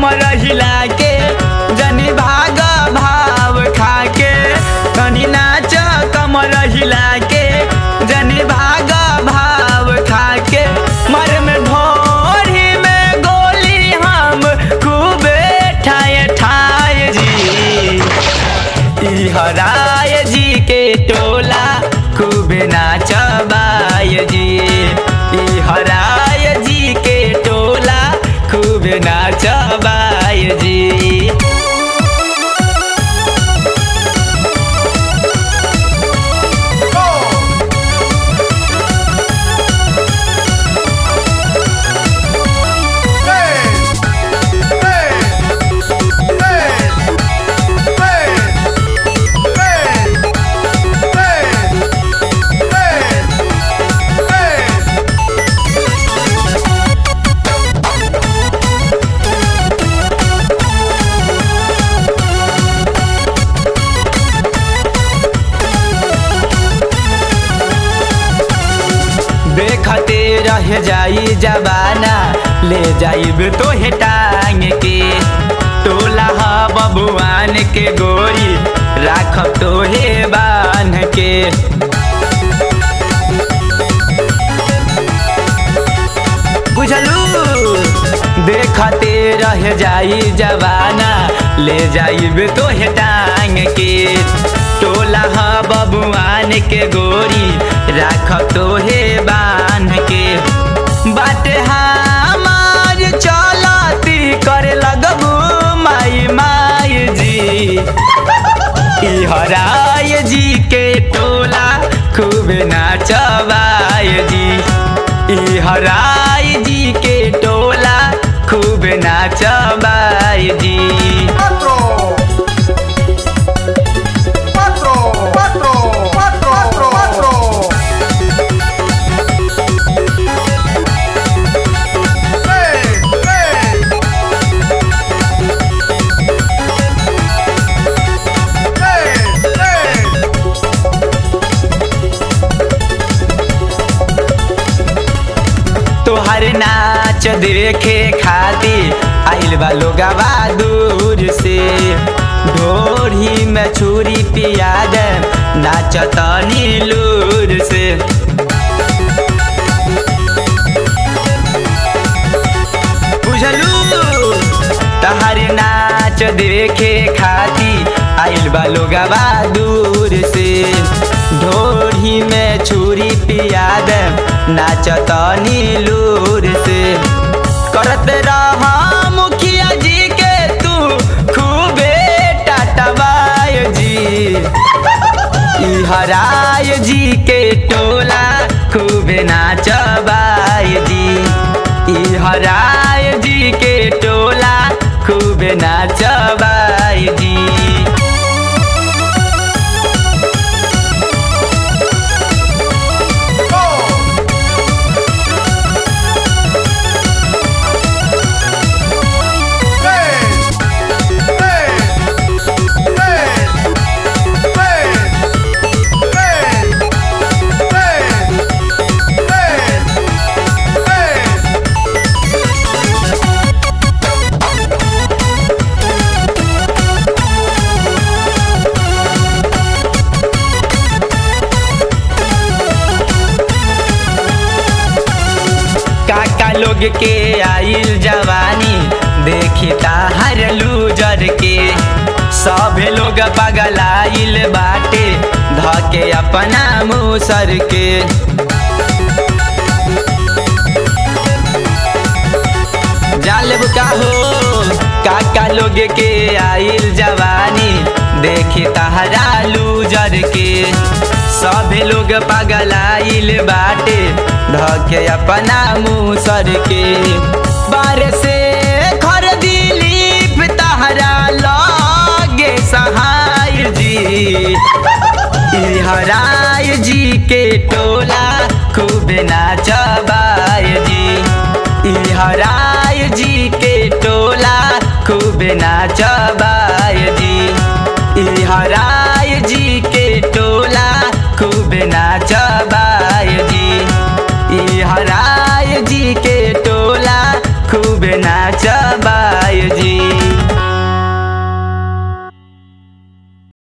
कमर हिला के जनी भाग भाव खा के तनी नाच कमर हिला के जनी भाग भाव खा के मर में ढोरी में गोली हम खूबे ठाए ठाए जी ई हराय जी के टोला खूब नाचबाय जी ई हराय जी के टोला खूब नाचबाय जी देखते रह जाई जबाना ले जाइब तो हे टांग के टोला ह बबुआन के गोरी राखब तो हे बांध के बुझलू देखते रह जाई जवाना ले जाइब तो हे टांग के टोला ह बबुआन के गोरी राखब तो हे बांध के बाटे हमार चलती करे लगबू माई माई जी ई हराय जी के टोला खूब नाचबाय जी ई हराय जी के टोला खूब नाचबाय जी Cuatro. Cuatro. Cuatro. Cuatro. Cuatro. Tres. Tres. Tres. Tres. तोहर नाच देखे खाती आइल बा लोगवा दूर से ढोरी में छुरी पिया दे नाच तनी लूर से बुझलू तहर नाच देखे खाती आइल बा लोगवा दूर से ढोरी में छुरी पिया दे नाच तनी लूर से करत रहा मुखिया जी के तू खूबे टाटवाय जी ई हराय जी के टोला खूब नाचबाय जी ई हराय जी के टोला खूब नाचबाय जी Tres. Tres. Tres. Tres. Tres. Tres. Tres. Tres. काका लोग के आइल जवानी देखी ताहर लूजर के सब लोग पगल आइल बाटे धके अपना मुसर के जालब का हो काका लोग के आइल जवानी देखी तहरा लूजर के सभे लोग पागल आइल बाटे धके अपना मुसर के बार से खर दिलीप तहरा लगे सहाय जी ई हराय जी के टोला खूब नाचबाय जी ई हराय जी के टोला खूब नाचबा